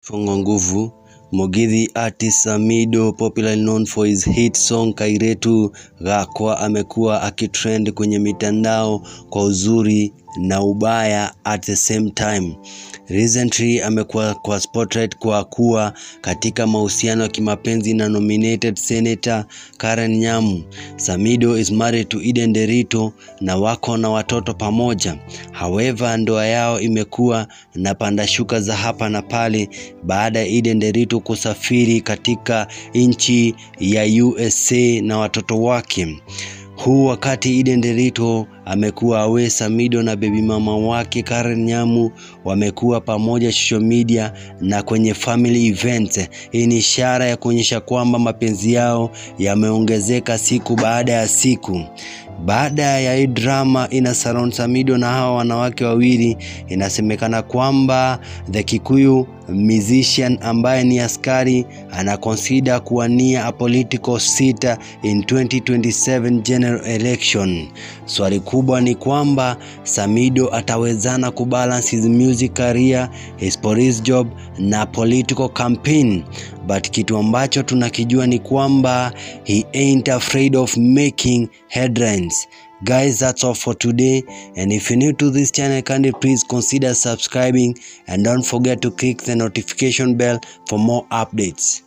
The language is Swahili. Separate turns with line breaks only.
Fongo nguvu Mugithi artist Samido popularly known for his hit song Kairetu Gakwa amekuwa akitrend kwenye mitandao kwa uzuri na ubaya at the same time. Recently amekuwa kwa spotlight kwa kuwa katika mahusiano ya kimapenzi na nominated senator Karen Nyamu. Samido is married to Eden Derito na wako na watoto pamoja. However, ndoa yao imekuwa na panda shuka za hapa na pale baada ya Eden Derito kusafiri katika nchi ya USA na watoto wake. Huu wakati Eden Derito amekuwa awe, Samido na bebi mama wake Karen Nyamu wamekuwa pamoja social media na kwenye family events. Hii ni ishara ya kuonyesha kwamba mapenzi yao yameongezeka siku baada ya siku. Baada ya hii drama ina surround Samido na hawa wanawake wawili, inasemekana kwamba the Kikuyu musician ambaye ni askari ana consider kuwania a political seat in 2027 general election. Swali kubwa ni kwamba Samido atawezana kubalance his music career, his police job na political campaign. But kitu ambacho tunakijua ni kwamba he ain't afraid of making headlines. Guys, that's all for today. And if you're new to this channel, kindly please consider subscribing and don't forget to click the notification bell for more updates.